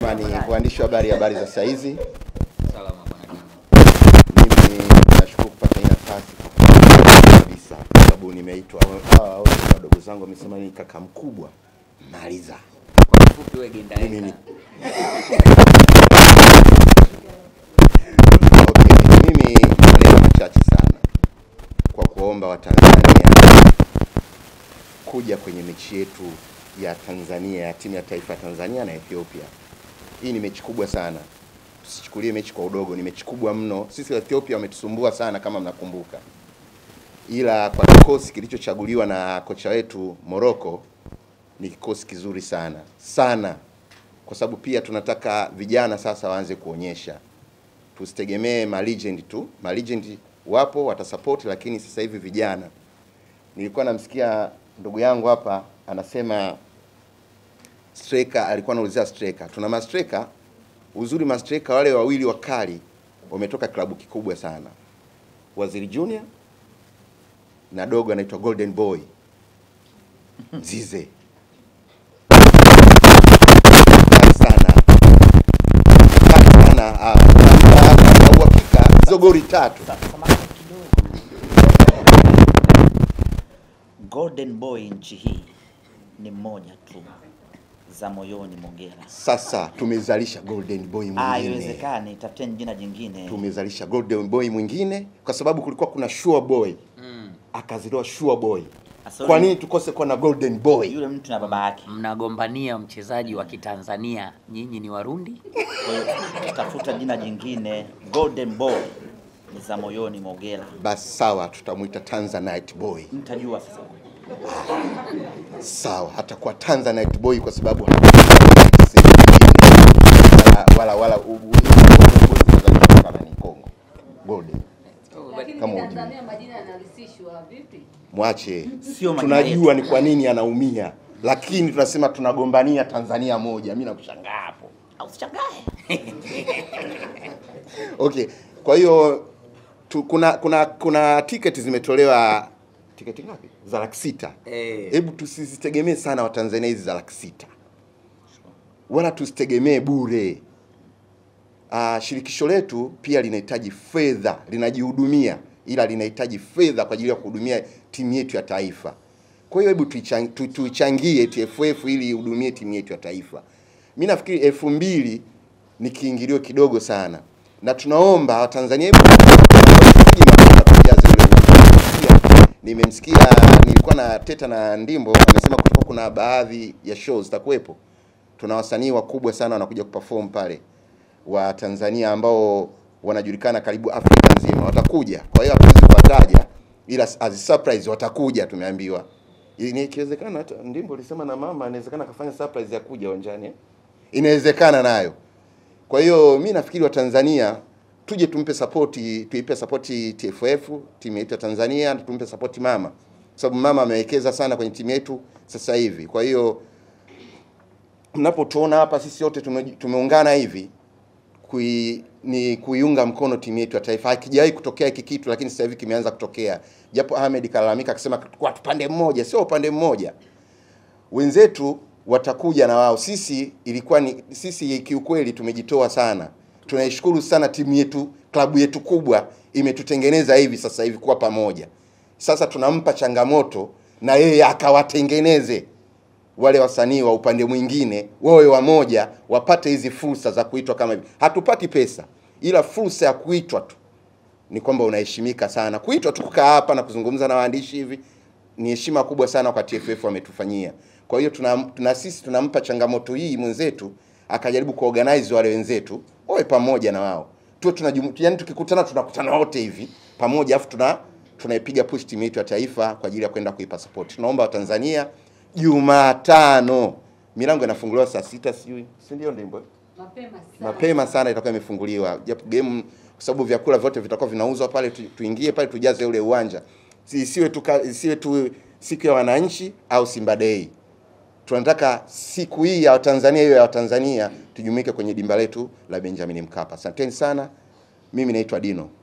Jamani, waandishi wa habari, habari za saa hizi. Salama bwana Dino. Mimi nashukuru kupata hii nafasi kabisa, kwa sababu nimeitwa. Hawa wote wadogo zangu wamesema ni kaka mkubwa, maliza Kwa kifupi wewe genda mimi ni eka. okay. Mimi maneno machache sana kwa kuomba Watanzania kuja kwenye mechi yetu ya Tanzania ya timu ya taifa ya Tanzania na Ethiopia. Hii ni mechi kubwa sana, tusichukulie mechi kwa udogo, ni mechi kubwa mno. Sisi wa Ethiopia wametusumbua sana kama mnakumbuka, ila kwa kikosi kilichochaguliwa na kocha wetu Morocco ni kikosi kizuri sana sana, kwa sababu pia tunataka vijana sasa waanze kuonyesha, tusitegemee ma legend tu. Ma legend wapo watasupport, lakini sasa hivi vijana. Nilikuwa namsikia ndugu yangu hapa anasema striker, alikuwa anaulizia striker. Tuna ma striker, uzuri ma striker wale wawili wakali wametoka klabu kikubwa sana, Waziri Junior na dogo anaitwa Golden Boy Zize Kali sana Kali sana ah, na- na- na uhakika hizo goli tatu Samahani kidogo. Golden Boy nchi hii ni mmoja tu, za moyoni Mogera. sasa tumezalisha Golden Boy Ah, mwingine haiwezekani, tafuteni jina jingine. tumezalisha Golden Boy mwingine kwa sababu kulikuwa kuna Sure Boy Mm. akaziliwa Sure Boy. Asa Kwa yule- nini tukose kuwa na Golden Boy? Yule mtu na baba yake. Mnagombania mchezaji wa Kitanzania, nyinyi ni Warundi? Kwa hiyo tafuta jina jingine. Golden Boy ni za moyoni Mogera. Basi sawa, tutamwita Tanzanite Boy. Mtajua sasa. Sawa, hatakuwa Tanzanite Boy kwa sababu hakuna sehemu nyingine. wala wala wala u- u- kama ni Kongo. Golden. Lakini Kama Tanzania majina yanahusishwa vipi? Mwache. Sio majina Tunajua yetu. ni kwa nini anaumia, lakini tunasema tunagombania Tanzania moja. Mimi nakushangaa hapo. Au usichangae. Okay, kwa hiyo tu, kuna kuna kuna tiketi zimetolewa. Tiketi ngapi? Za laki sita. Eh. Hebu tusizitegemee sana Watanzania hizi za laki sita, wala tusitegemee bure. Ah, shirikisho letu pia linahitaji fedha, linajihudumia, ila linahitaji fedha kwa ajili ya kuhudumia timu yetu ya taifa. Kwa hiyo hebu tuichangie, tu, tuichangie TFF ili ihudumie timu yetu ya taifa. Mi nafikiri elfu mbili ni kiingilio kidogo sana, na tunaomba Watanzania hebu tuje mapema tujaze ule uwanja. Nimemsikia, nilikuwa na teta na Ndimbo amesema kulikuwa kuna baadhi ya shows zitakuwepo. Tuna wasanii wakubwa sana wanakuja kuperform pale wa Tanzania ambao wanajulikana karibu Afrika nzima watakuja. Kwa hiyo hatuwezi kuwataja, ila as a surprise watakuja, tumeambiwa. Ni ikiwezekana, hata Ndimbo alisema na mama inawezekana akafanya surprise ya kuja uwanjani, eh? inawezekana nayo. Kwa hiyo mi nafikiri Watanzania tuje tumpe sapoti, tuipe sapoti TFF timu yetu ya Tanzania, na tumpe sapoti mama, kwa sababu mama amewekeza sana kwenye timu yetu sasa hivi. Kwa hiyo mnapotuona hapa sisi wote tume, tumeungana hivi kui, ni kuiunga mkono timu yetu ya taifa. Hakijawahi kutokea hiki kitu, lakini sasa hivi kimeanza kutokea, japo Ahmed kalalamika akisema kwa upande mmoja, sio upande mmoja wenzetu watakuja na wao. Sisi ilikuwa ni sisi, kiukweli tumejitoa sana. Tunaishukuru sana timu yetu, klabu yetu kubwa imetutengeneza hivi sasa hivi kuwa pamoja. Sasa tunampa changamoto na yeye akawatengeneze wale wasanii wa upande mwingine wawe wamoja, wapate hizi fursa za kuitwa kama hivi. Hatupati pesa, ila fursa ya kuitwa tu ni kwamba unaheshimika sana. Kuitwa tu kukaa hapa na kuzungumza na waandishi hivi ni heshima kubwa sana kwa TFF wametufanyia. Kwa hiyo tuna, tuna sisi tunampa changamoto hii mwenzetu akajaribu kuorganize wale wenzetu wawe pamoja na wao tuwe tunajumu, yani tukikutana tunakutana wote hivi pamoja, afu tuna tunaipiga push timu yetu ya taifa kwa ajili ya kwenda kuipa support. Tunaomba Watanzania Jumatano milango inafunguliwa saa sita sijui, si ndio Ndimbo? Mapema sana. mapema sana itakuwa imefunguliwa, japo game kwa sababu vyakula vyote vitakuwa vinauzwa pale, tu, tuingie pale tujaze ule uwanja, Si- isiwe tu ka- isiwe tu siku ya wananchi au Simba Day. Tunataka siku hii ya Watanzania hiyo ya Watanzania tujumuike kwenye dimba letu la Benjamin Mkapa. Asanteni sana, mimi naitwa Dino.